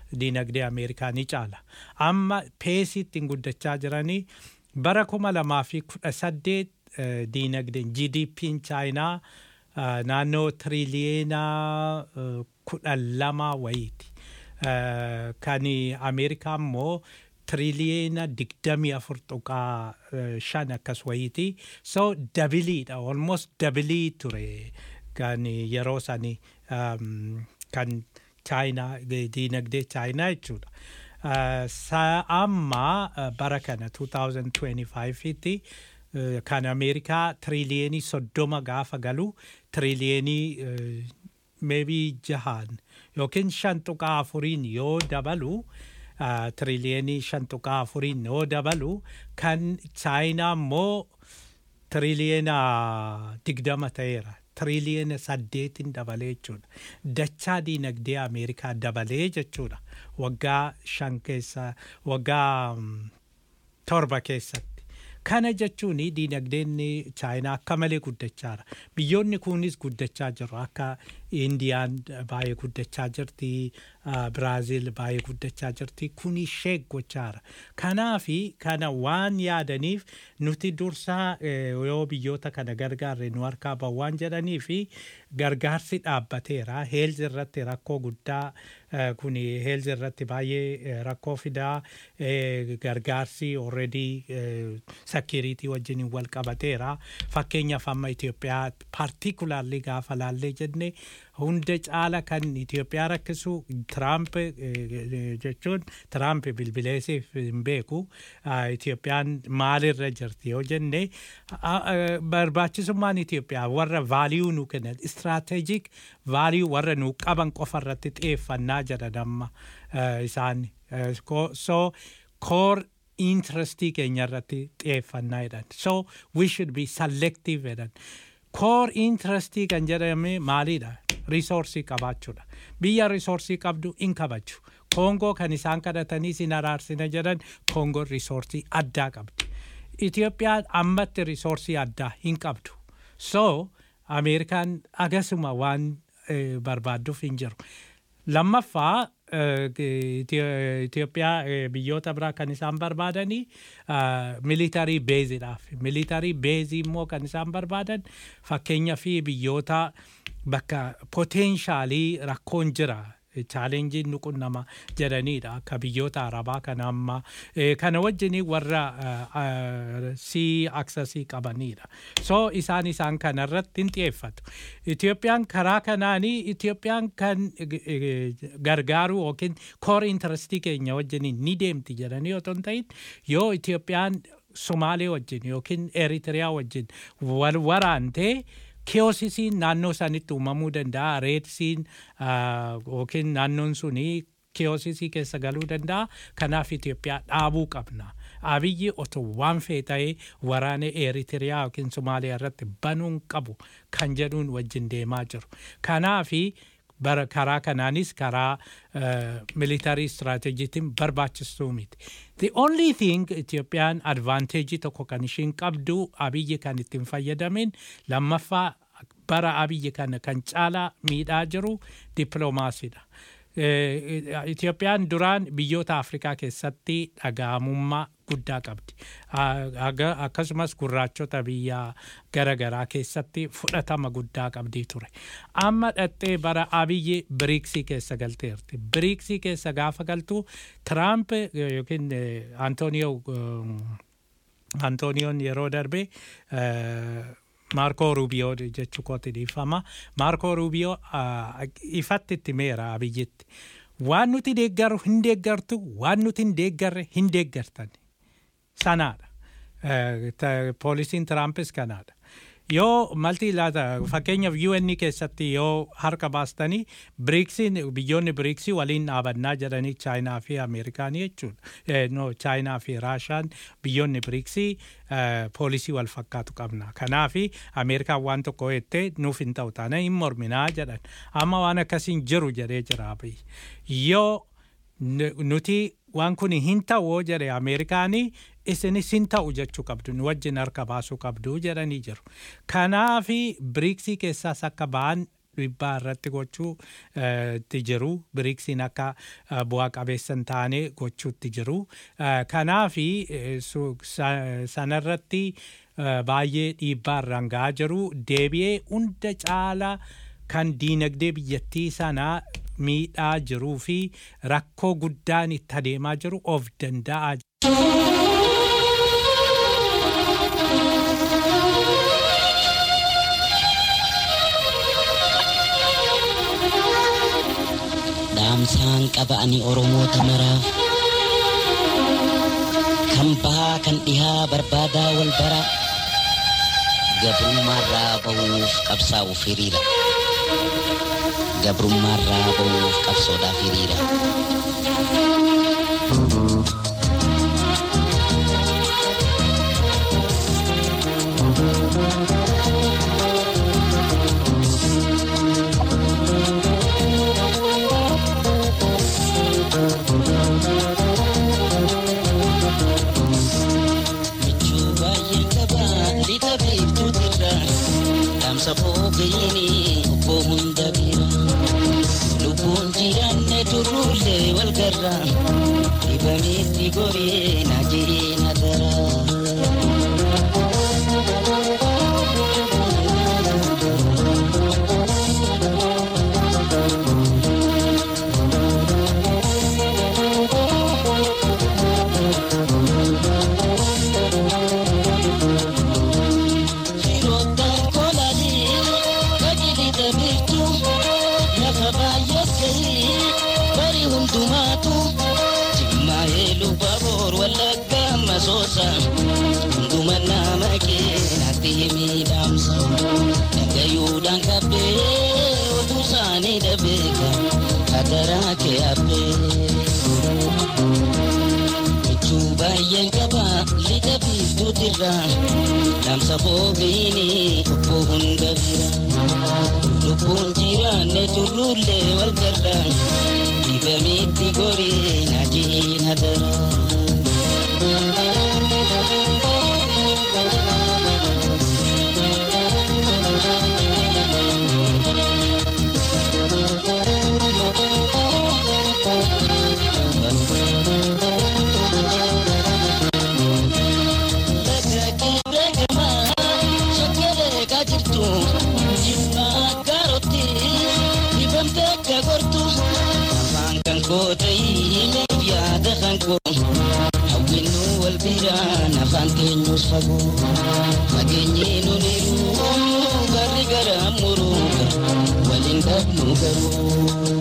diinagdee Ameerikaa ni caala. Amma peesiitti hin guddachaa jiranii bara kuma lamaa fi kudha saddeet eh, diinagdeen GDP'n chaayinaa eh, naannoo tiriliyeena eh, kudha lama wayiiti. Eh, Kan Ameerikaa immoo tiriliyeena digdamii afur tuqaa eh, shan akkas wayiiti. So dabiliidha almost dabilii ture kan yeroo sanii um, kan chaayinaa diinagdee chaayinaa jechuudha. Uh, sa amma uh, bara kana 2025 tti uh, kan Ameerikaa tiriliyenii soddoma gaafa galu tiriliyenii uh, maybe jahaan yookiin shan tuqaa afuriin yoo dabalu uh, tiriliyenii shan tuqaa afuriin yoo dabalu kan chaayinaa immoo tiriliyeena digdama ta'eera. Tiriliyeena saddeetin dabalee jechuudha. Dachaa diinagdee Ameerikaa dabalee jechuudha. Waggaa shan keessa waggaa mm, torba keessatti. Kana jechuun diinagdeen chaayinaa akka malee guddachaa jira. Biyyoonni kunis guddachaa jiru. Akka Indiyaan baay'ee guddachaa jirti. ah, Biraaziil baay'ee guddachaa jirti. Kun ishee gochaa jira. Kanaafi kana waan yaadaniif nuti dursaa eh, yoo biyyoota kana gargaarre nu harkaa bahu waan jedhanii fi gargaarsi dhaabbateera. Heelzi irratti rakkoo guddaa eh, kun heelzi irratti baay'ee eh, rakkoo fidaa eh, gargaarsi already sakiriitii wajjin wal qabateera. Fakkeenyaaf amma Itoophiyaa paartikulaarli gaafa laallee jenne hunda caala kan Itoophiyaa rakkisu Tiraamp eh, eh, jechuun Tiraamp bilbileesiif hin beeku. Ah, Itoophiyaan maalirra jirti yoo jenne ah, ah, barbaachisummaan Itoophiyaa warra vaaliyuu nu kennan istiraatejik vaaliyuu warra nu qaban qofa irratti xiyyeeffannaa jedhan amma eh, isaan. Eh, ko- So core interestii keenya irratti xiyyeeffannaa jedhan. So we should be selective jedhan. Core interestii kan jedhame maalidha? Risoorsii qabaachuudha. Biyya risoorsii qabdu in kabaju. Koongoo kan isaan kadhatanii sin araarsina jedhan Koongoon risoorsii addaa qabdi. Itoophiyaan ammatti risoorsii addaa hin qabdu. So Ameerikaan agasuma waan eh, barbaadduuf hin jiru. Lammaffaa eh, Itio- Itoophiyaa eh, biyyoota biraa kan isaan barbaadanii militarii beeziidhaaf. Militarii beezii immoo kan isaan barbaadan fakkeenyaa fi biyyoota bakka poteenshaalii rakkoon jira. chaalenjiin nu qunnama jedhaniidha akka biyyoota arabaa kana amma eh, kana wajjin warra sii aksasii qabaniidha so isaan isaan kana irratti hin xiyyeeffatu Itoophiyaan karaa kanaanii Itoophiyaan kan eh, eh, gargaaru yookiin koor intarastii keenya wajjin ni deemti jedhanii otoo hin ta'in yoo Itoophiyaan Somaalee wajjin yookiin Eritiriyaa wajjin wal waraantee keosisiin naannoo isaanitti uumamuu danda'a reedsiin yookiin naannoon suni keosisii keessa galuu danda'a kanaaf Itoophiyaa dhaabuu qabna. Abiyyi otoo waan fee ta'ee waraana Eritiriyaa yookiin Somaaliyaa irratti banuun qabu kan jedhuun wajjin deemaa jiru. Kanaafi bara karaa kanaanis karaa militarii istiraatejjiitiin barbaachistuu miti. The only thing Itoophiyaan advanteejii tokko kan ishiin qabdu abiyyi kan ittiin fayyadamin lammaffaa bara abiyyi kana kan caalaa miidhaa jiru dippiloomaasiidha. Itoophiyaan duraan biyyoota Afrikaa keessatti dhaga'amummaa guddaa qabdi. Akkasumas gurraachota biyya garaagaraa keessatti fudhatama guddaa qabdi ture. Amma dhattee bara abiyyi biriiksii keessa galteerti. Biriiksii keessa gaafa galtu Tiraamp yookiin Antooniyoo Antooniyoon yeroo darbe Maarkoo Ruubiyoo jechuu kooti dhiifama. Maarkoo Ruubiyoo ifatti itti meera abiyyitti. Waan nuti deeggaru hin deeggartu, waan nuti hin deeggarre hin deeggartan. Sanaadha. Poolisiin Tiraampis kanaadha. Yoo malti laata fakkeenyaaf UN keessatti yoo harka baastanii biriiksiin biyyoonni biriiksii waliin dhaabannaa jedhanii chaayinaa fi ameerikaanii jechuudha. No chaayinaa fi raashaan biyyoonni biriiksii poolisii wal fakkaatu qabna. Kanaafi ameerikaan waan tokko jettee nuuf hin ta'u taana hin morminaa jedhan. Amma waan akkasiin jiru jedhee jira abiyyi. Yoo nuti waan kun hin ta'u jedhe ameerikaanii isinis hin ta'u jechuu qabdu nu wajjin harka baasuu qabdu jedhanii jiru. Kanaafi biriiksii keessaas akka ba'an dhiibbaa irratti gochuu eh, itti jiru biriksiin akka eh, bu'aa qabeessa hin taane gochuutti jiru Eh, kanaafi eh, su- sa- sanarratti eh, baay'ee dhiibbaa irraan ga'aa jiru deebi'ee hunda caala kan diinagdee biyyattii sanaa miidhaa jiruu fi rakkoo guddaan itti adeemaa jiru of danda'aa dhaamsaan qaba ani oromoota maraaf kan bahaa kan dhihaa barbaadaa wal bara gabrummaarraa bahuuf qabsaa'uuf hiriira gabrummaarraa bahuuf qabsoodhaaf hiriira michuu baay'een qaba lixa beektuutirra dhaamsa foogayini obbo hunda bira lubbuun jiraanne turruullee wal garra dhibameetti goree na jiree na dara. Firoottan kolanii qajeelita beektu lafa baay'atanii bari hundumaatu jimmaa'ee luba boor wallagga masoosa hunduma nama keenatti miidhamsa dhagayuudhaan qabbee oduu isaanii dhabeeka hadaraa kee habbee. michuu baay'een qaba lixa biiftuutirra dhaamsa foogayini obbo hunda bira lubbuun jiraanne turruullee wal garra dhibameetti goree na jiina dara. afaan keenyus fagoo fageenyee nuniru garri gara muruu waliin dhabnu garuu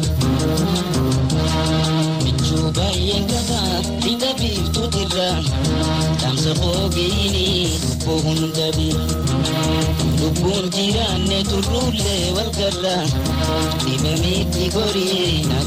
michuu baay'een qaba lixa biiftuutirra dhaamsa foogeyini lubbuu hunda bira lubbuun jiraanne turruullee wal garra dhibameetti gorii na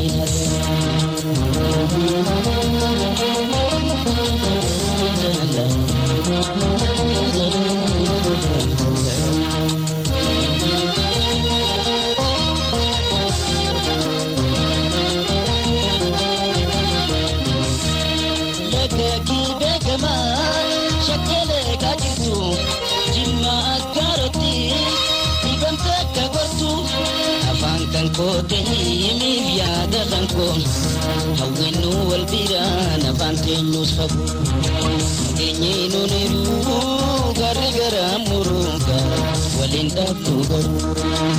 Lagakii beekamaa shakkeelee kaajirtu jimma akkaarotti dhibamte akka gortu afaan kan koote himiif yaada kan koon hawwinnu wal biraan afaan keenyus fagoo nageenyee nuniru garri gara muruuga waliin dhabnu garuu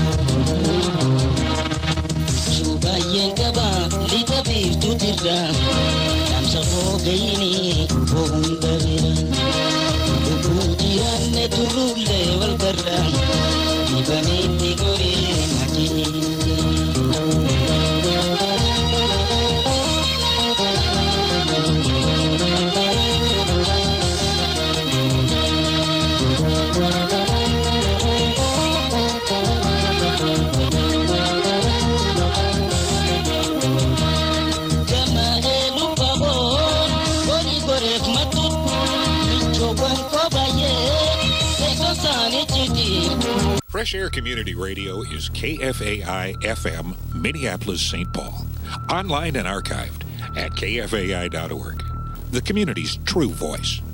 baay'een qaba lixa biiftuutirra dhaamsa foogayini lubbuu hunda bira lubbuun jiraanne turruullee wal garra dhibameetti goree Fresh Air Community Radio is KFAI FM, Minneapolis, St. Paul. Online and archived at kfai.org. The community's true voice.